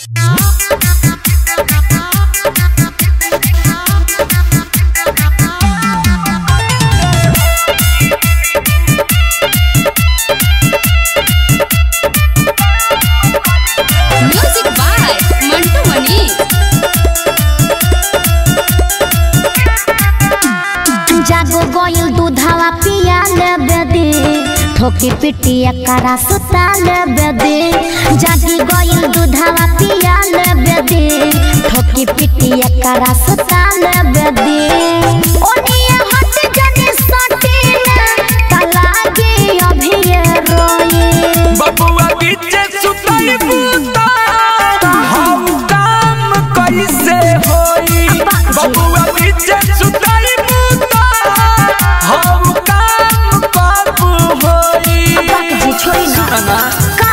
Music by Mantu मनी जागो गोयल दूधावा पिया लेबे दे ठोकी पिटी एकरा सुता लेबे दे जागी गोयल दूधावा पिया लेबे दे ठोकी पिटी एकरा सुता लेबे दे ओनिया हट जने सटी ना तलागे अभी ये रोए बबुआ बीचे सुतई बूता हम काम कैसे होई बबुआ बीचे सुतई बूता हम काम कब होई जी छोड़ी ना सुना का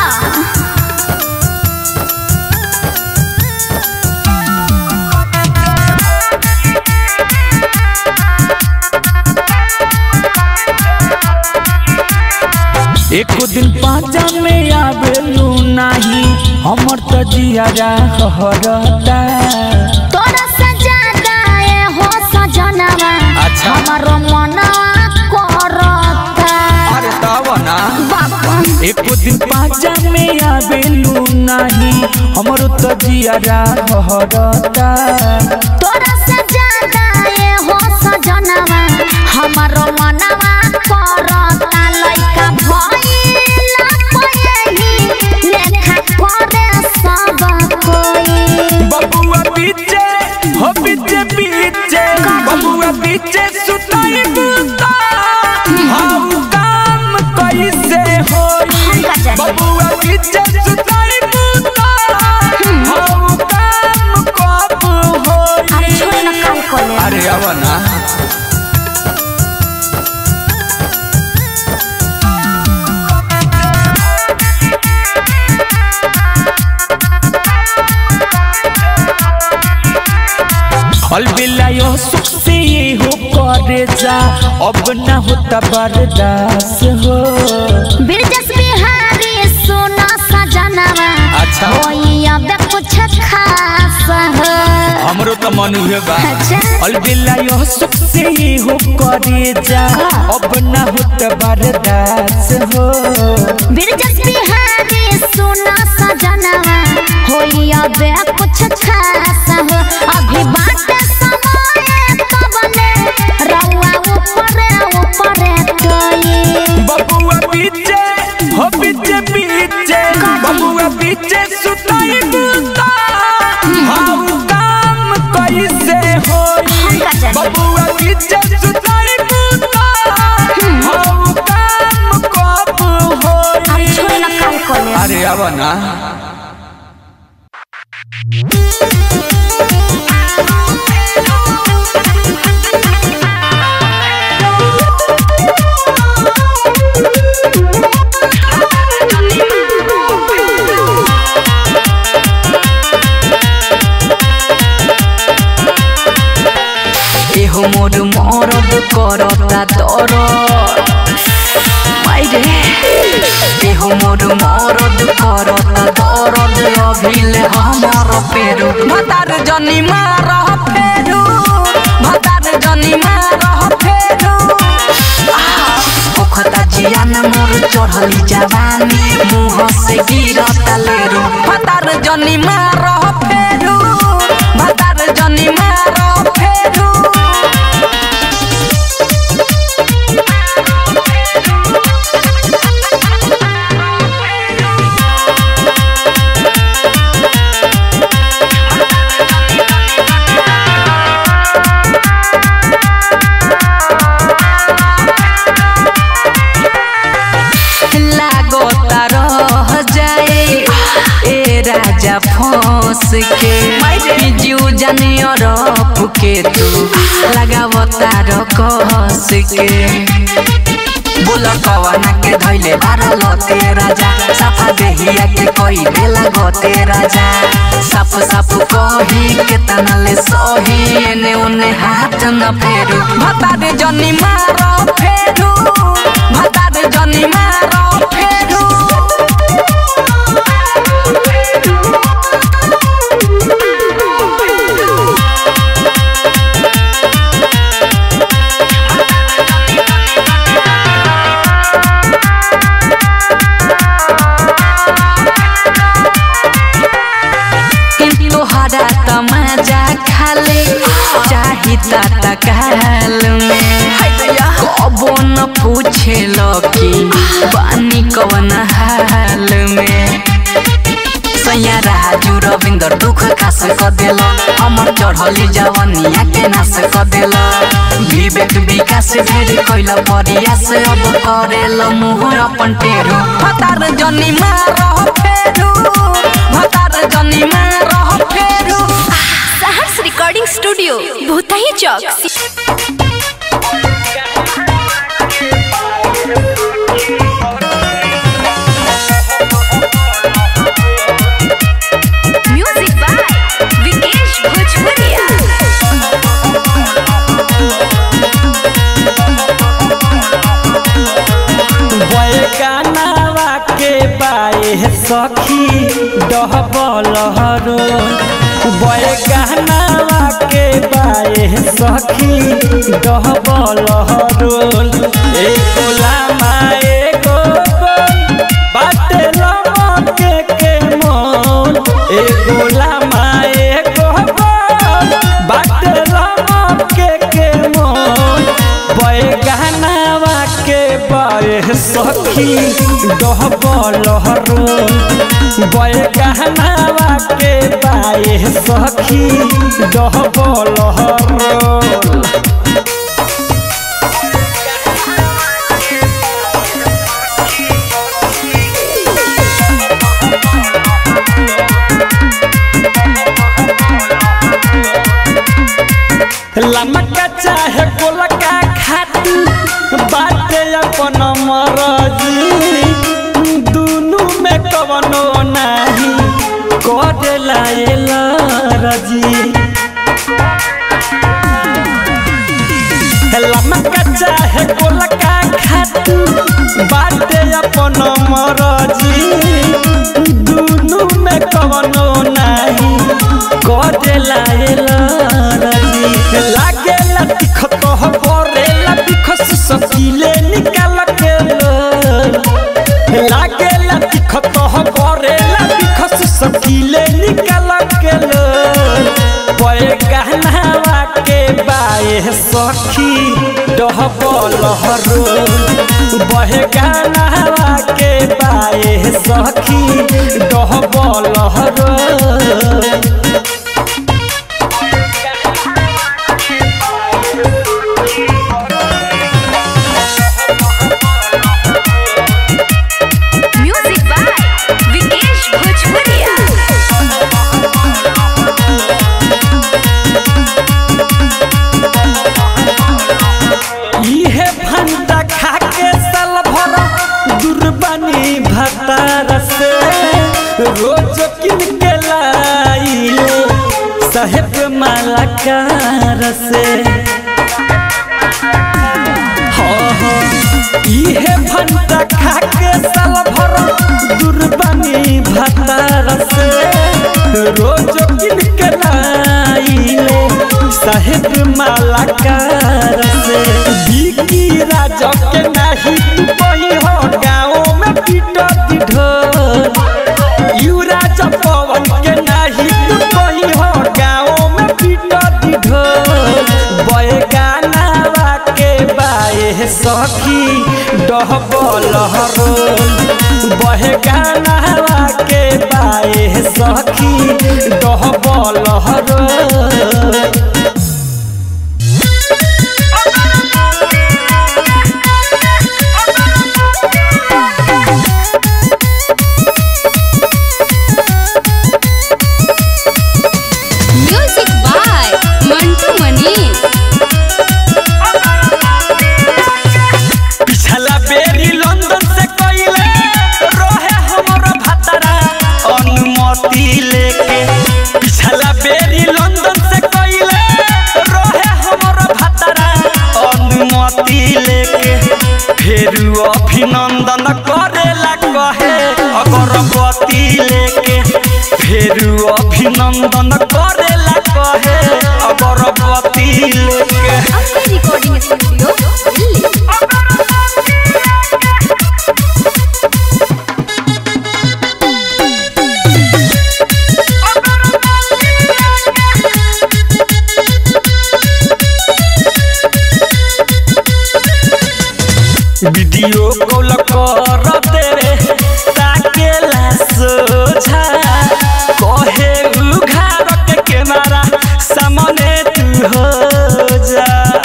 एक दिन पाँचा में आवेलू नाही हमर त जियारा हरता तोरा सजादा ए हो सजनवा अच्छा। हमारो मनवा करता अरे तब ना बाबा एक दिन पाँचा में आवेलू नाही हमर त जियारा हरता तोरा सजादा ए हो सजनवा हमारो मनवा करता लइका भइला पयही लेखा करे सब कोई बबुआ बीचे हो बीचे बीचे बबुआ बीचे सुताई बूता हम काम कैसे होई बबुआ बीचे सुताई बूता हम काम कब अरे होई छोड़ ना काल कोले अरे अब ना अलबिला यो सुख से ये हो करे जा अब ना होता बर्दाश्त हो बिरजस बिहारी सोना सजनवा अच्छा। होई अब कुछ खास हो हमरो त मन हुए बा अच्छा। अलबिला यो सुख से ये हो करे जा अब ना होता बर्दाश्त हो बिरजस बिहारी सोना सजनवा होई अब कुछ खास हो अभी बात समय कबले रउआ ऊपर ऊपर टोई बबुआ बीचे हो बीचे बीचे बबुआ बीचे सुताई बूता हम काम कैसे होई बबुआ बीचे सुताई बूता हम काम कब होई छोड़ ना काल कोले अरे अब ना এহো মোর মরদ করতা দর মাইরে দেহ মোর মরদ করতা দরদ অভিলে আমার পেরু ভাতার জনি মার ফেরু ভাতার জনি মার ফেরু ओखता जियान मोर चढ़ली जवानी मुँह से गिरता लेरू भतार जनी मार फेरू भतार जनी मार फेरू लागता रह जाए ए राजा फंस के जीव जानियो रफ के तू लगावता र कस के बोल कवना के धैले बारल ते राजा सफा देहिया के कोई बेला गते राजा साफ साफ कही के तनले सही एने ओने हाथ न फेरू भता दे जनी मार फेरू भता दे जनी मार फेरू मजा खाले चाही ता काल में कबो न पूछे कि पानी कवन हाल में सैया राजू रविंदर दुख खास क देल हमर चढ़ली जवनिया के नाश क देल विवेक विकास ढेर कैल प्रयास अब करेल मुँह अपन टेरू भतार जनी मार फेरू भतार जनी मार फेरू सहर्ष रिकॉर्डिंग स्टूडियो भूतही चौक म्यूजिक बाय विकेश भोजपुरिया बैगनावा के बाए सखी डहबल हरो बैगनावा के बाए सखी डहबल हरो एको लामा एको गोल बाटे लमके के मोल एको लामा एको गोल बाटे लमके के मोल बैगनावा के बाए सखी डहबल हरो बैगनावा के बाए सखी डहबल हरो लमका चाहे गोलका खाती बाटे अपन मरजी दुनु में कवनो नाही करेला एला रजी लमका चाहे गोलका खाती बाटे अपन मरजी दुनु में कवनो नाही करेला एला रजी लागेला तिखत हो करेला तिखस सकीले निकाल के लो लागेला तिखत हो करेला तिखस सकीले निकाल के लो पए गहनावा के बाए सखी डहबल हरो बहे गहनावा के बाए सखी डहबल हरो म्यूजिक बाय विकेश भोजपुरिया इहे भंटा खा के साल भर दुर्बानी भतार से रोज किन के लाइले साहेब मालाकार से हाँ हाँ इहे भंटा खा के साल भर दुर्बानी भतार से रोज किन के लाइले साहेब मालाकार से बिकी राजा के नाही तू कही हो गाँव में पीट ढोल यू राजा पवन के नाही तू कही हो गाँव में पीट ढोल बय गानावा के बाए सखी डहबल हरोल बहे गानावा के बाए सखी डहबल हरोल म्यूजिक बाय मंटू मनीष पिछला बेरी लंदन से कइले रहे हमरो भतरा अनुमति लेके पिछला बेरी लंदन से कइले रहे हमरो भतरा अनुमति लेके फेर अभिनंदन करेला कहे अगरबत्ती लेके फेर अभिनंदन करेला कहे अगरबत्ती लेके आपका recording studio Delhi video call कर देवे ताकेला सोझा कहे उघार के कैमरा सामने तू हो जा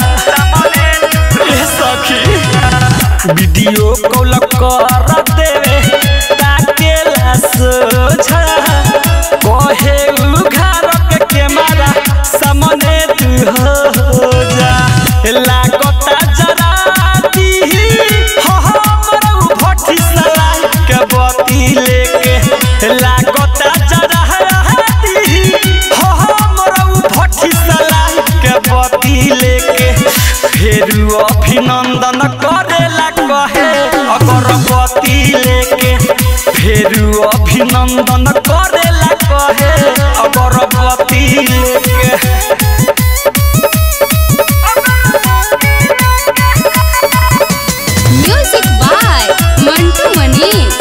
ए सखी वीडियो कॉल कर देवे ताकेला सोझा कहे उघार के कैमरा सामने तू हो जा लागता जरा दी हो हमर भट्टी सलाई के बती लेके लागता जरा दी हो हमर भट्टी सलाई के बती लेके फेरू अभिनंदन करेला कहे अगरबत्ती लेके फेरू अभिनंदन करेला कहे अगरबत्ती लेके music by Mantu Manish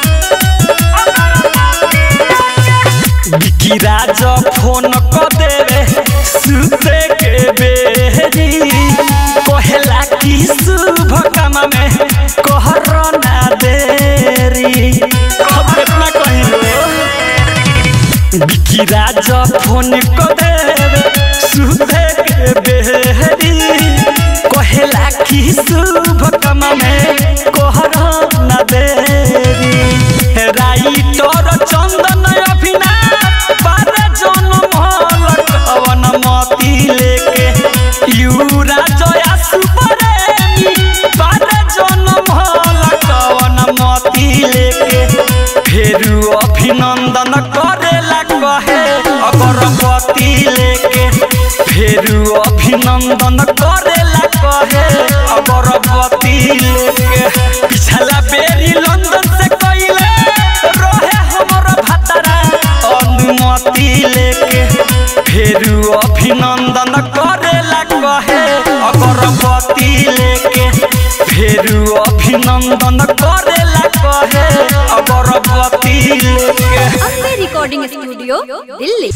Vicky Raj phone क देवे सुते के बेरी कहेला कि शुभ काम में कहर ना देरी अब कितना कहिलो विकी राज फोन क देवे सुते के बेरी कहेला कि शुभ काम में कहर ना देरी राइटर चंदन अभिना बारे जनम लटवन मती लेके यूरा जया सुपरेमी बारे जनम लटवन मती लेके फेरू अभिनंदन करेला कहे अगरबत्ती लेके फेरू अभिनंदन करेला कहे अगरबत्ती लेके पिछला बेरी लंदन से कइले रहे हमर भतरा अनुमति लेके फेरू अभिनंदन करेला कहे अगरबत्ती लेके फेरू अभिनंदन करेला कहे अगरबत्ती लेके Ambe recording studio Delhi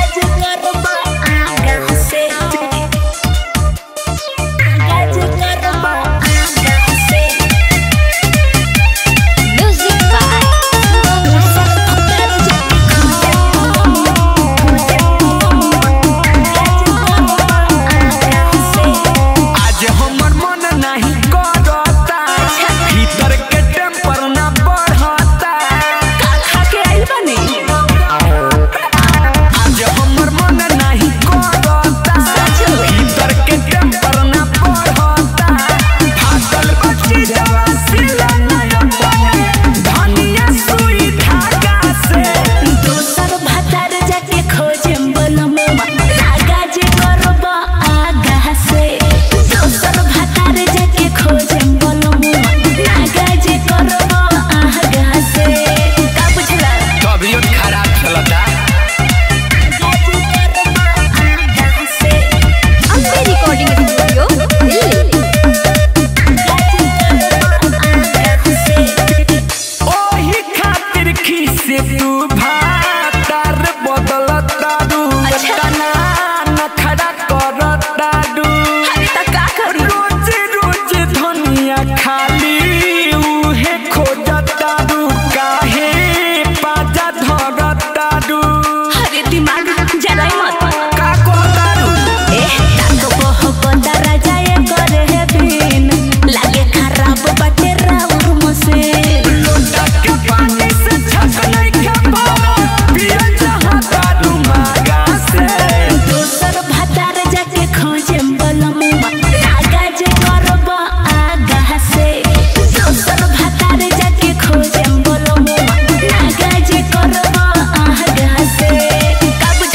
music by आज हमर मन नहीं करता भीतर के टेम्पर ना बढ़ता आज हमर मन नहीं करता भीतर के टेम्पर ना बढ़ता फाटल बच्ची जवा सिला नया बने धनिया सुई धागा से दोसर भातार जाके खोजे बनमुआ आगा जे करब आगा से दोसर भातार जाके खोजे बनमुआ आगा जे करब आगा से का बुझला तबियत खराब चलता आगा जे करब आगा से अम्बे रिकॉर्डिंग स्टूडियो दिल्ली आगा से ओही खातिर खीसे तू भातार बदलता रू अच्छा। तना नखड़ा करता रू रोज रोज धनिया खाली उहे खोजता रू काहे पाजा धरता रू अरे दिमाग जलाई मत का कहता रू एह ताको बहो बंदरा जाए करे है बिन लागे खराब बाटे राउर मसे लोटा के पानी से छकने के पारो पिया चाहता रू मागा से दोसर भातार जाके खोजे बलमुआ आगा जे करब आगा से दोसर भातार जाके खोजे बलमुआ आगा जे करब आगा से का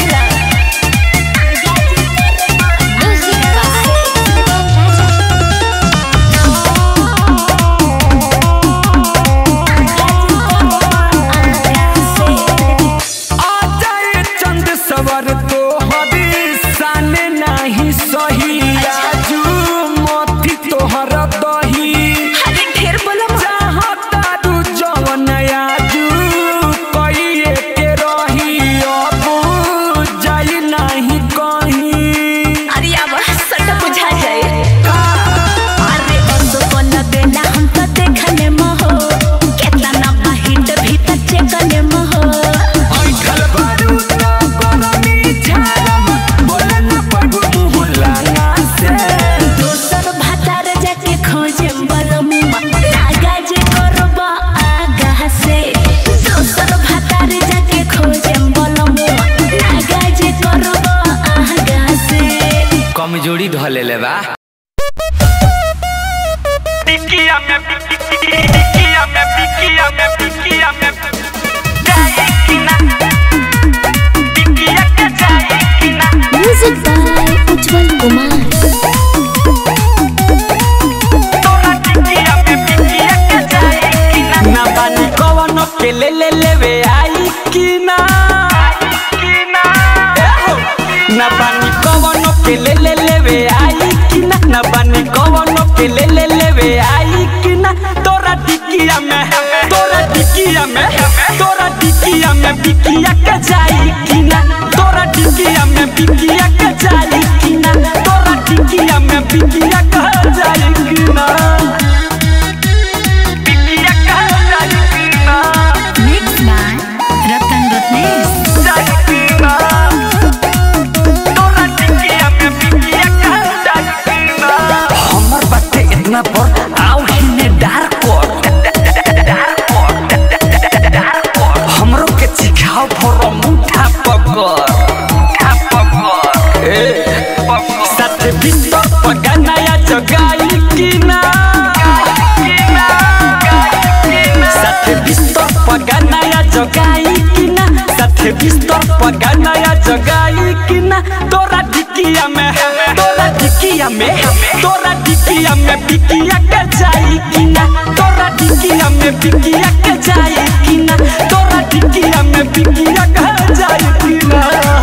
जोड़ी ध ले बा टिकिया में टिकिया में टिकिया में टिकिया में जाए कि ना टिकिया के जाए कि ना म्यूजिक बाय उज्जवल कुमार तोरा टिकिया में टिकिया के जाए कि ना ना बानी कवन के ले ले लेवे आई कि ना कि ना ना बानी कवन के ले ले लेवे आई कि ना ना बानी कवन के ले ले लेवे आई कि ना तोरा टिकिया में तोरा टिकिया में तोरा टिकिया में बिकिया के जाई कि ना तोरा टिकिया में बिकिया के जाई कि ना तोरा टिकिया में बिकिया के जाई कि ना टिकिया के जाए कि ना मिक्स बाय रतन रत्नेश जाए कि ना तोरा टिकिया में टिकिया के जाए कि ना हमर बाटे इतना पर आओ हिने डार कर हमरो के सिखाओ फरो मुठा पकर मुठा पकर ए साथ बिस्तर पगनाया जगाई कि ना साथ बिस्तर पगनाया जगाई कि ना साथ बिस्तर पगनाया जगाई कि ना तोरा ढिकिया में तोरा ढिकिया में तोरा ढिकिया में बिकिया के जाई कि ना तोरा ढिकिया में बिकिया के जाई कि ना तोरा ढिकिया में बिकिया के जाई कि ना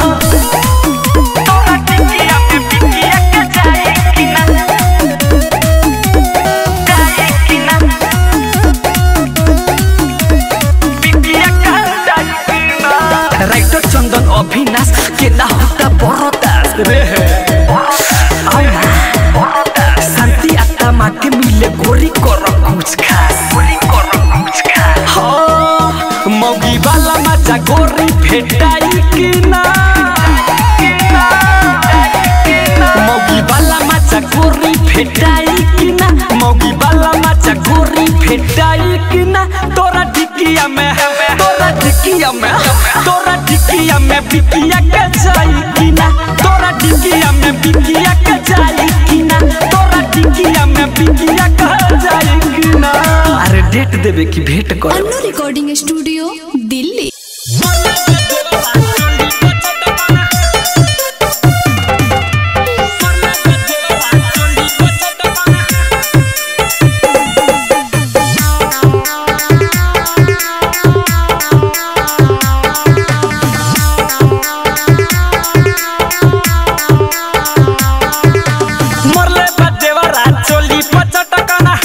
तोरा टिकिया में टिकिया के जाए कि ना जाए कि ना टिकिया के जाए कि ना राइटर चंदन अभिनाश के ना होता बरदास रे आओ ना शांति आत्मा के मिले गोरी कर कुछ खास गोरी कर कुछ खास हाँ मौगी वाला मजा गोरी भेटाई कि ना मौगी वाला मजा गोरी भेटाई कि ना मौगी वाला मजा गोरी भेटाई कि ना तोरा ढिकिया में तोरा ढिकिया में तोरा ढिकिया में बिकिया के जाई कि ना तोरा ढिकिया में बिकिया के जाई कि ना तोरा ढिकिया में बिकिया के जाई कि ना अरे डेट देवे की भेंट कर अन्नू रिकॉर्डिंग स्टूडियो दिल्ली मरले बदेवरा चोली पचटकना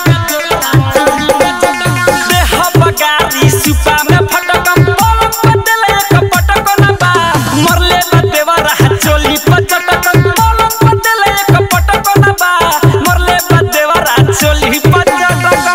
देह बगारी सुपा में फटकम पलक बदले एक पटकना बा मरले बदेवरा चोली पचटकम पलक बदले एक पटकना बा मरले बदेवरा चोली पचटकम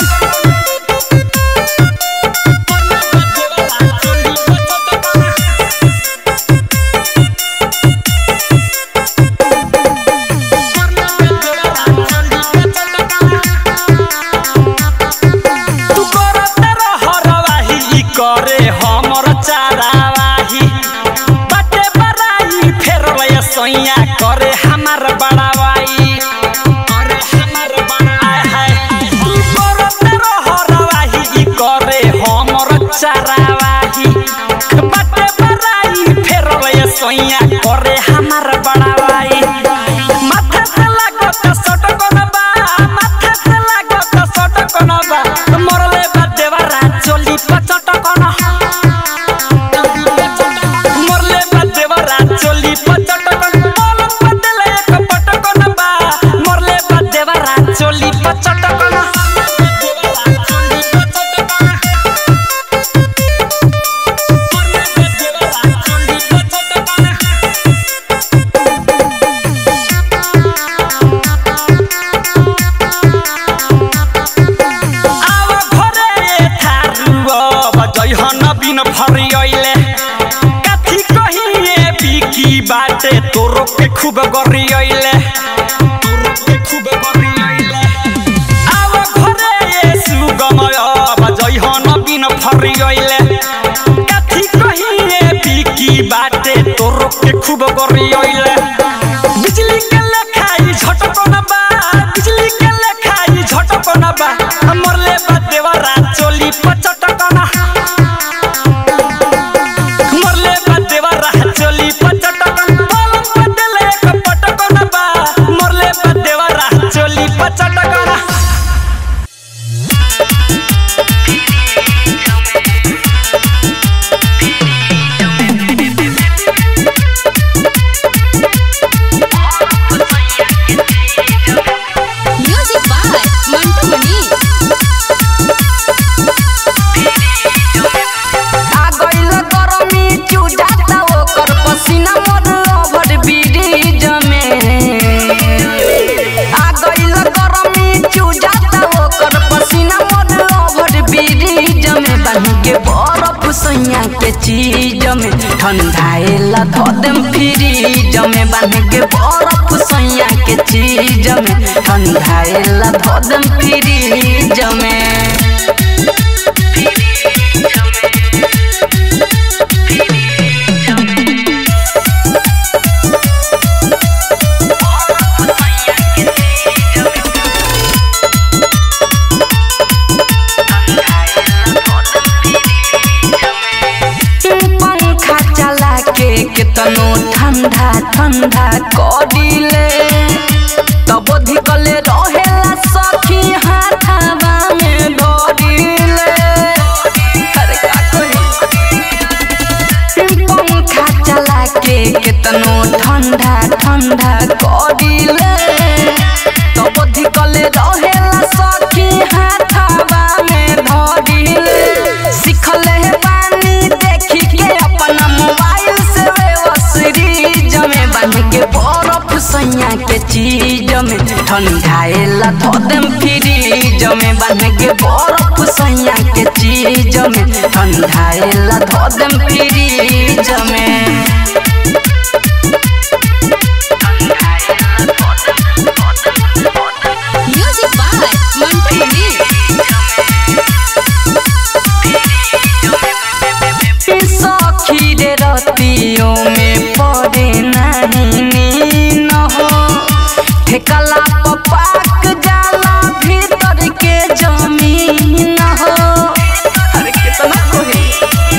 तू करत रहरवाही ई करे हमर चारावाही बाटे बराई फेरले सैया करे हमार बड़ावाई करे हमार बड़ाई है तू करत रहरवाही ई करे हमर चारावाही बाटे बराई फेरले सैया करे हमार बड़ावाई माथे से लागत सटकन बा माथे से लागत सटकन बा मरले बा देवरा चोली पचटकन मरले बा देवरा चोली पचटकन पलक बदले एक पटकन बा मरले बा देवरा चोली पचटकन आव घरे थारुआ बजै हन बिन फरियैले काथी कहिए बिकी बाटे तोरो के खूब गरियैले तोरो के खूब गरियैले आव घरे सुगमय बजै हन बिन फरियैले काथी कहिए बिकी बाटे तोरो के खूब गरियैले बिजली के लेखा सैया के चीज में ठंडाएला धो देम फ्रीज में बांध के बर्फ सैया के चीज में ठंडाएला धो देम फ्रीज में पंखा चला के केतनो ठंडा ठंडा करिले तब धिकले रहेला सखी हाथावा में धरिले अरे का कही पंखा चला के केतनो ठंडा ठंडा करिले तब धिकले रहेला सखी हाथावा में धरिले सिखले है पानी देखी के अपना मोबाइल से सीरीज में बांध के बर्फ सैया के चीज में ठंडाएला धो देम फ्रीज में बांध के बर्फ सैया के चीज में ठंडाएला धो देम फ्रीज में म्यूजिक बाय मंटू नी सखी रे रतियों में पड़े नहीं नीन हो ठेकला पपाक जाला भीतर के जमीन हो अरे कितना कोई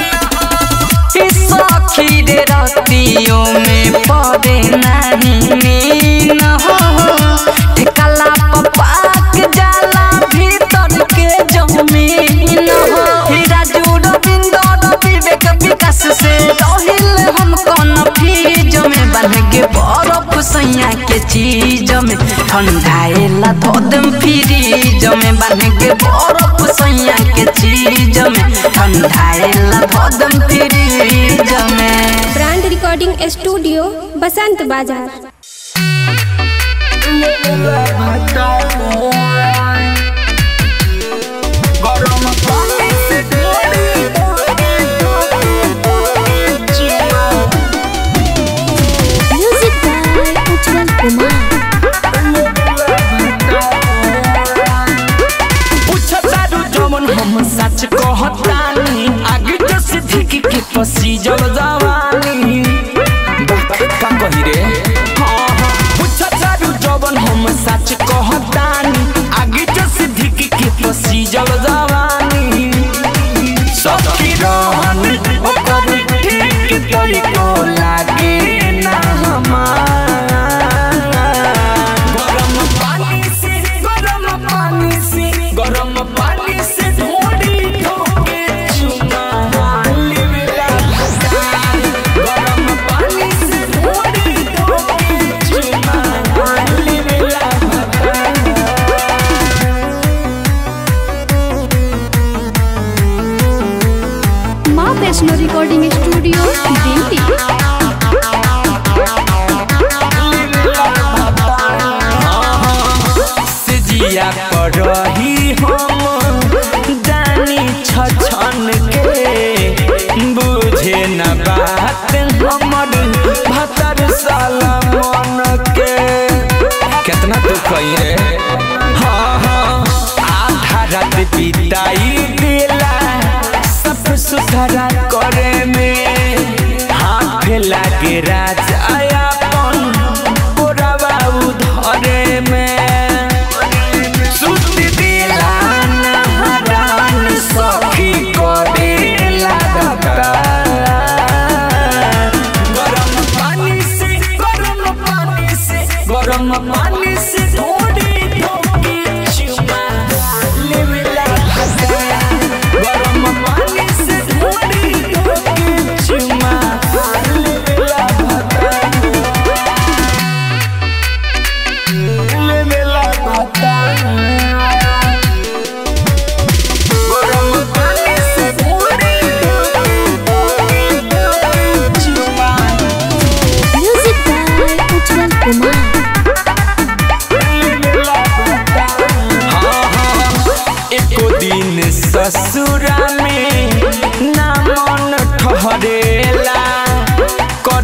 सखी रे रतियों में पड़े नहीं नीन हो ठेकला पपाक जाला भीतर के जमीन हो हीरा जुड़ बिंदो विवेक विकास से रहिल हम कौन फीज में बन के बर्फ सैया के चीज में ठंडाएला धो देम फ्रीज में बन के बर्फ सैया के चीज में ठंडाएला धो देम फ्रीज में ब्रांड रिकॉर्डिंग स्टूडियो बसंत बाजार गरम पानी से म्यूजिक बाय उज्जवल कुमार पूछतारू जमन हम सच कहतानी आगे तो सिद्धिक के पसीजल जवानी बात का कही रे हाँ हाँ पूछतारू जमन हम सच कहतानी आगे तो सिद्धिक के पसीजल जवानी सबकी रहन ओकर ठीक तरीको लागे ना हमार गरम पानी से गरम पानी से गरम पानी से ढोड़ी धोके चुना लेवेला भसान। गरम पानी से ढोड़ी धोके चुना लेवेला भसान। माँ वैष्णो रिकॉर्डिंग स्टूडियो दिल्ली सिजिया पर रही हम जानी छछन के बुझे न बात हमर भतर साला मन के कितना तू कही रे हाँ हाँ आधा रात बिताई दिला सब सुधारा करे में हाथ लागे राजा अपन पोरावा उधरे में सुत दिला नहरान सखी करे लागता गरम पानी से गरम पानी से गरम पानी से थोड़ी धोके चुमा लेवेला भसा। गरम पानी से थोड़ी धोके चुमा लेवेला भसा। लेवेला भसा। गरम पानी से थोड़ी धोके चुमा म्यूजिक बाय उज्जवल कुमार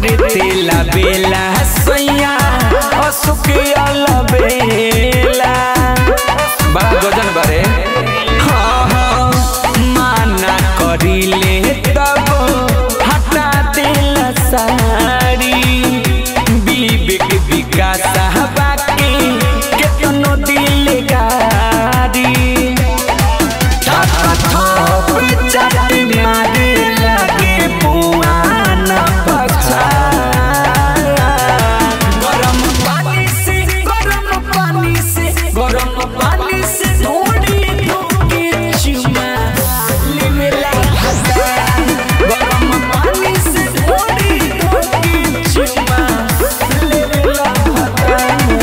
करे तेला बेला सैया अशोक बेला बड़ा गजन बरे हाँ हाँ माना करिले तब हटा देला साड़ी विवेक विकास बाकी केतनो दिल गाड़ी गरम पानी से गरम पानी से गरम पानी से थोड़ी धोके चुमा लेवेला भता गरम पानी से थोड़ी धोके चुमा लेवेला भता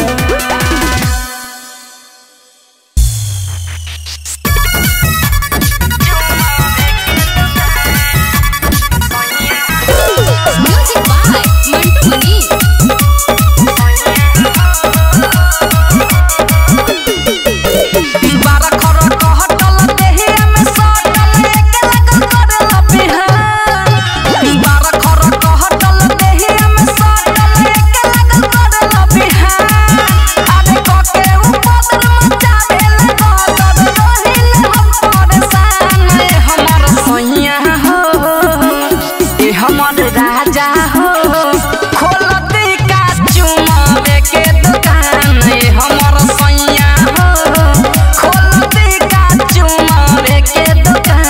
म्यूजिक बाय मंटू मनी बारा खर कहटल देहिया में सटल एक लगन करल बिहान बारा खर कहटल देहिया में सटल एक लगन करल बिहान आरे कके उपदर मचा देल गदर रहिल हम परेशान ए हमर सैया हो ए हमर राजा हो खोलती का चुमावे के दुकान ए हमर सैया हो खोलती का चुमावे के दुकान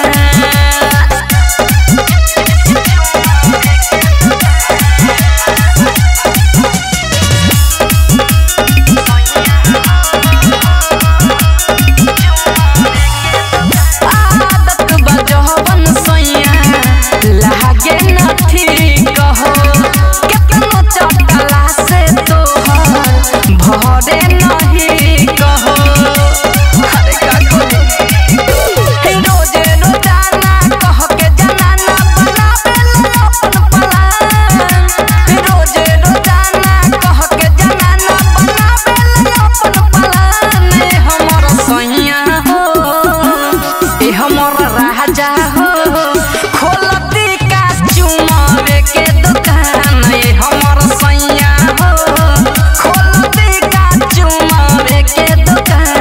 आदत बजहबन सैया लागे न ठीक हो केतनो चटला से तोहर भरे नहीं कहो अरे का कही रोजे रोजाना कह के जनाना बनावेला अपन पलान रोजे रोजाना कह के जनाना बनावेला अपन पलान ए हमर सैया हो ए हमर राजा हो खोलती का चुमावे के दुकान ए हमर सैया हो खोलती का चुमावे के दुकान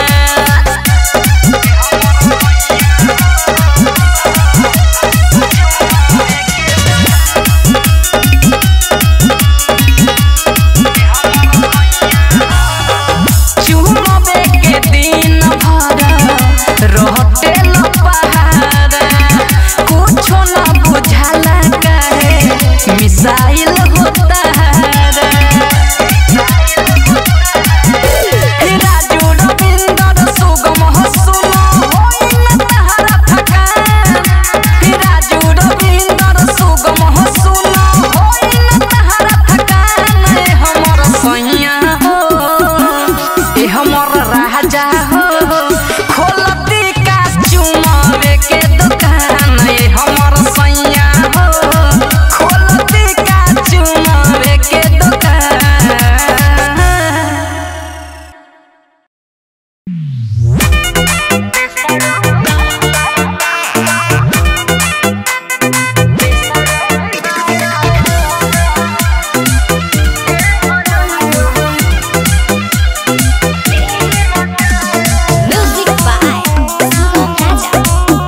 चुमबे के दिन भर रहते ल पहाड़ कुछो न बुझाला काहे मिसाइल होता राजू रविंदर सुगम हसुन होइन तहरा थकान राजू रविंदर सुगम हसुन होइन तहरा थकान ए हमर सैया हो ए हमर राजा हो खोलती का चुमावे के दुकान ए हमर सैया हो खोलती का चुमावे के दुकान म्यूजिक बाय सुगम राजा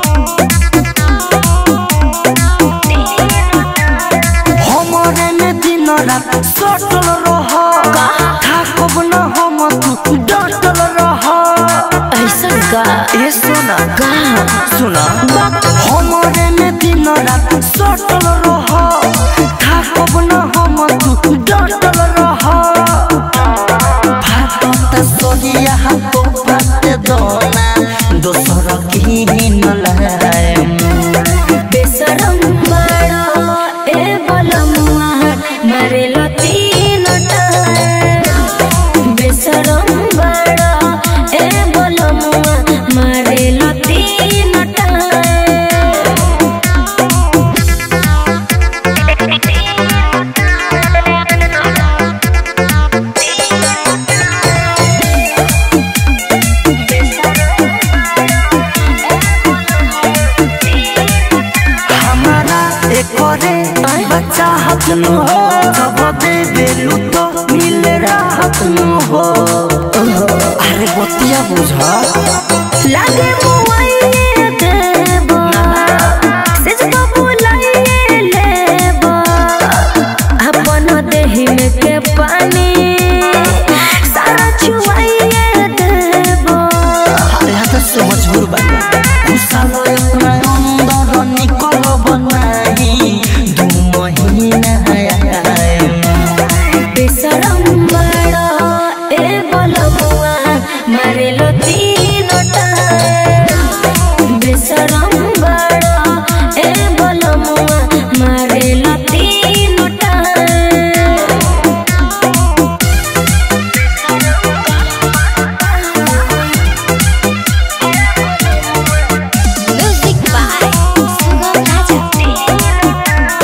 हमरे में दिन रात सटल रह थाकब न हम तू डटल रह ऐसा का ए सोना का सुना हमरे में दिन रात सटल रह थाकब न हम तू डटल रह भात सोनिया तो बात दोना दोसर की न लहराए बेसरम बड़ा ए बलमुआ मारे तीन बेसरम बड़ा ए बलमुआ मारे तीन हमारा एक करे बच्चा चाहत न हो जब दे बेलू तो मिले राहत न हो अरे बतिया बुझा लागे मुआइए देबो सिज तो बुलाइए लेबो अपन देहि में के पानी सारा छुआइए देबो अरे हाथ से मजबूर बाबा गुस्सा लो अपना अंदर निकल बनाई दू महीना है बेसरम बड़ा ए बलबुआ मारे लो तीन टाइम बेसरम बड़ा ए बलबुआ मारे लो तीन time music by Sugam Raja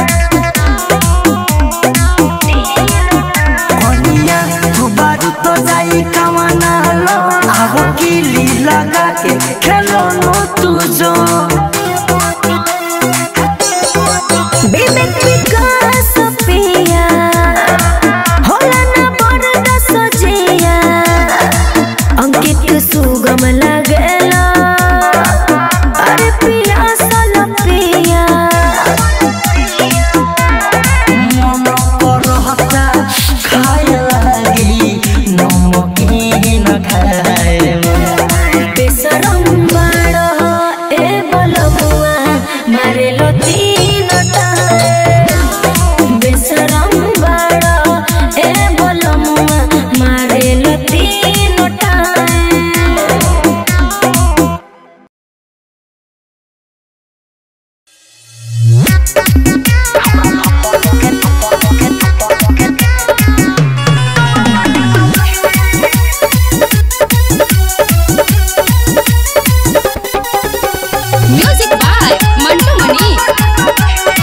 कनिया तू बारू तो जाई कमाना लो आहो कीली लगा के खेलो नो तू जो विवेक विकास पिया होला ना बड़ सजिया अंकित सुगम लगेला अरे पिया सल पिया मन कर हता खाए लगी नमकीन खाए बेसरम बड़ा ए बलबुआ मारे लो तीन टाइम बेसरम बड़ा ए बलबुआ मारे लो तीन time music by Mantu Mani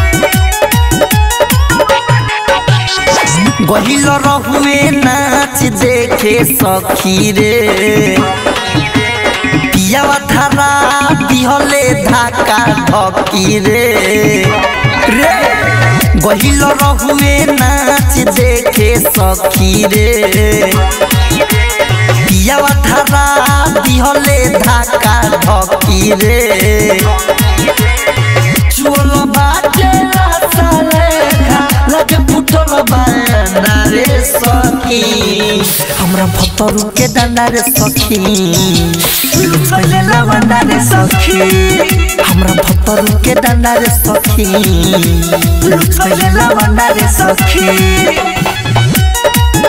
गहिल रहुए नाच देखे सखी रे पियावा धारा दिहले धाका धकी रे रे गहिल रहुए नाच देखे सखी रे पियावा धारा दिहले धाका धकी रे चोल बाटे सालेखा लगे फुटल बांडा रे सखी हमरा भतरू के डंडा रे सखी लुचले लवंडा रे सखी हमरा भतरू के डंडा रे सखी लुचले लवंडा रे सखी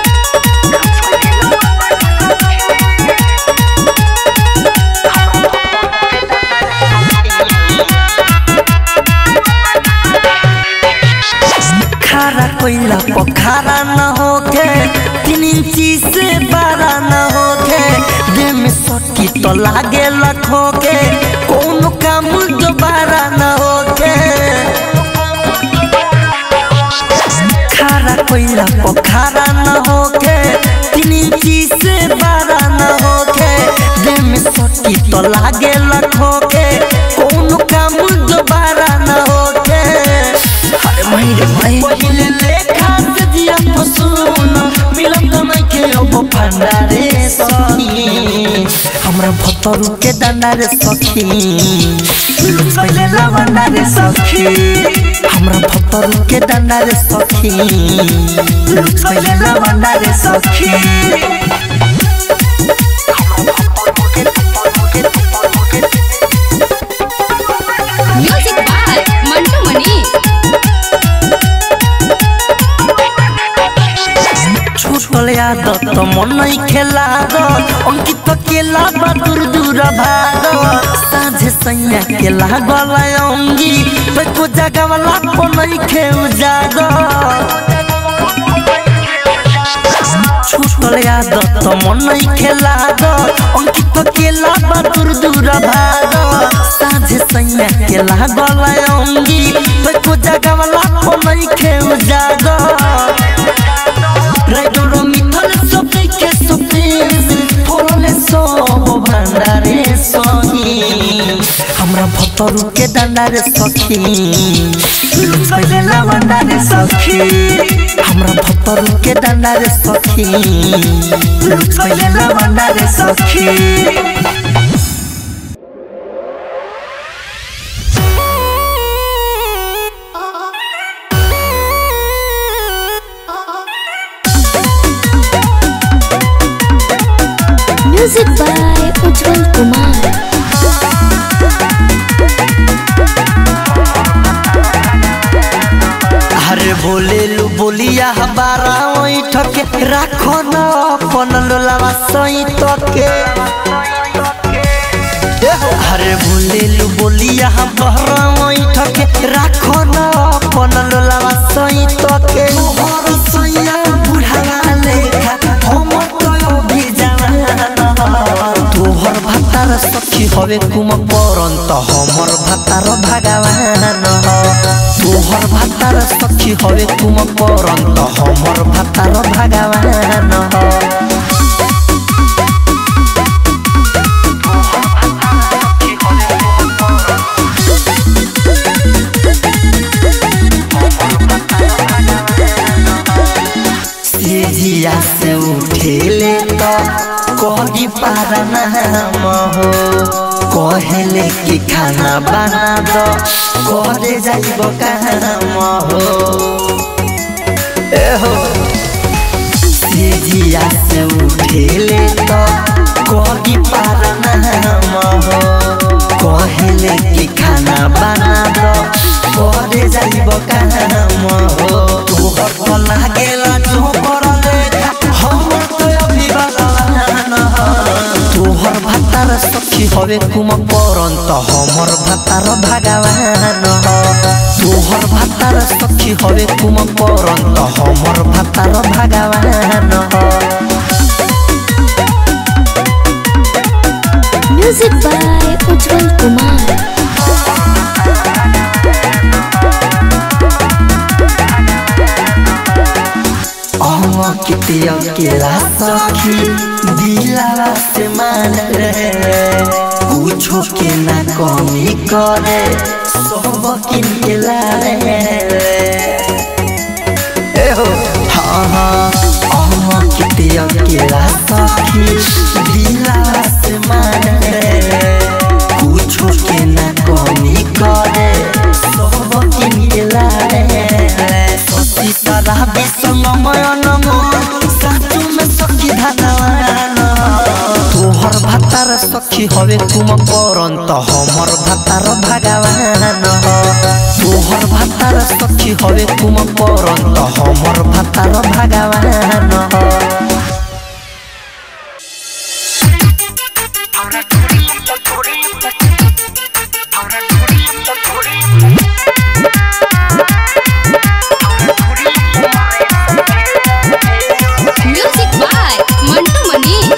खारा कोइला पोखारा न होके तीन इंची से बारा न होके देह में सटी तो लागे लखोके कौन काम दोबारा न होके खारा कोइला पोखारा न होके तीन इंची से बारा न होके देह में सटी तो लागे लखोके कौन काम दोबारा न होके अरे माई रे माई पहिले लेखा से दिया फसून मिलम त नहीं के अब भंडारे सखी हमरा भतरू के डंडारे सखी पहिले लवंडारे सखी हमरा भतरू के डंडारे सखी पहिले लवंडारे सखी म्यूजिक बाय मंटू मनी छूटल आदत मन नहीं खेला अंकित केला बा दूर दूर भाग साझे सैया के लागल अंगी तो को जगह वाला को नहीं खेउ जाग छूटल आदत मन नहीं खेला अंकित केला बा दूर दूर भाग साझे सैया के लागल अंगी तो को जगह वाला को नहीं खेउ जाग রাইডর মিথল সপে সপে ফললে সব ভান্ডারে সহি আমরা ভত भतरू के डंडा रे सखी लुच गइले लवंडा रे सखी हमरा भतरू के डंडा रे सखी लुच गइले लवंडा रे सखी म्यूजिक बाय उज्जवल कुमार अरे बोले लू बोलिया हमारा ओई ठके राखो न अपन लोलावा सई तके अरे बोले लू बोलिया हमारा ओई ठके राखो न अपन लोलावा सई तके मोहर सैया बुढ़ावा लेखा हम तो भी जाना तोहर भातार सखी हवे कुम परंत हमर भातार भगवान तोहर भातार सखी हवे कुम परंत हमर भातार भगवान सीढ़िया से उठेले तो कही पारा नाम हो कहले कि खाना बना दो करे जाइब काम हो ए हो सीढ़िया से उठेले तो कही पारा नाम हो कहले कि खाना बना दो करे जाइब काम हो तोहर तो लागेला जो करले हम तो अभी बदलाना तोहर भातार सखी हवे कुम परंत हमर भातार भगवान तोहर भातार सखी हवे कुम परंत हमर भातार भगवान म्यूजिक बाय उज्जवल कुमार अम कितिया केला सखी दिलावा से मान रे कुछो के ना कमी करे सब किन के लारे ए हो हाँ हाँ अम कितिया केला सखी दिलावा से मान रे कुछो के ना कमी करे सब किन के लारे सीतारा विसंगमय नमो साचु में सखी धनवान तोहर भातार सखी हवे तुम परंत हमर भातार भगवान तोहर भातार सखी हवे तुम परंत हमर भातार भगवान म्यूजिक बाय मंटू मनी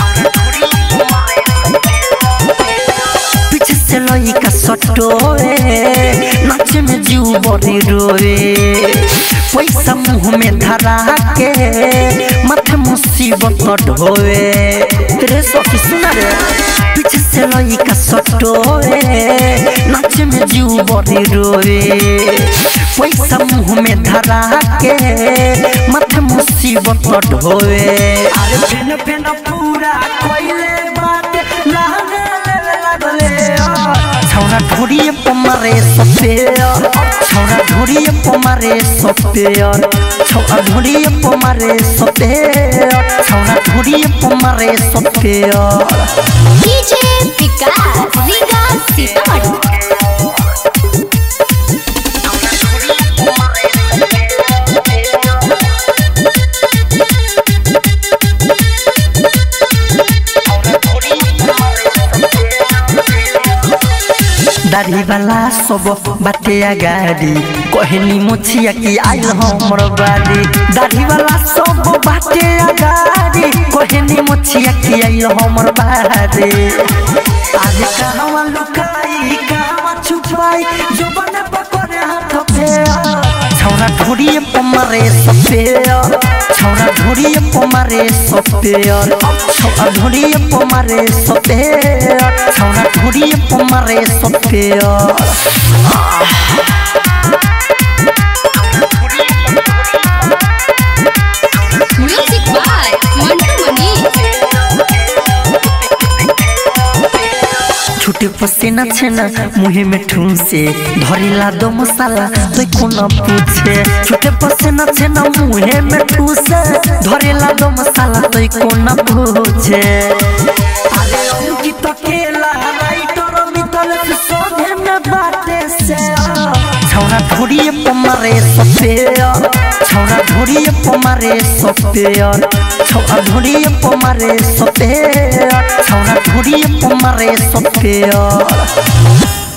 पीछे से लइका सटोए नाचे में जीव बड़ी रोए पैसा मुंह में धरा के माथे मुसीबत ढोए रे सखी सुना रे पीछे से लइका सटोए नाचे में जीव बड़ी रोए पैसा मुंह में धरा के माथे मुसीबत ढोए अरे फेन फेन पूरा कोइले बात लाने ले लागले छौरा ढोरिए पमारे सपेयर छौरा ढोरिए पमारे सपेयर छौरा ढोरिए पमारे सपेयर छौरा ढोरिए पमारे सपेयर डीजे विकास रीगा सीतामढ़ी दाढ़ी वाला सब बाटे गाड़ी कहनी मुछिया की आइल हमर बाड़ी दाढ़ी वाला सब बाटे गाड़ी कहनी मुछिया की आइल हमर बाड़ी आज कहवा लुकाई कहवा छुपाई जो बने पकड़े हाथ पे छौरा ढोड़िए पमारे सपेयर छौरा ढोड़िए पमारे सपेयर छौरा ढोड़िए पमारे सपेयर छौरा ढोड़िए पमारे सपेयर म्यूजिक बाय मंटू मनीष छुटे पसीना छेना मुहे में ठूसे धरिला दो मसाला तो कोना पूछे छुटे पसीना छेना मुहे में ठूसे धरिला दो मसाला तो कोना पूछे अरे अंकित अकेला राइटर मितल से सोधे में बाटे से छौरा ढोड़िए पमारे सपेयर छौरा ढोड़िए पमारे सपेयर छौरा ढोड़िए पमारे सपेयर छौरा ढोड़िए पमारे सपेयर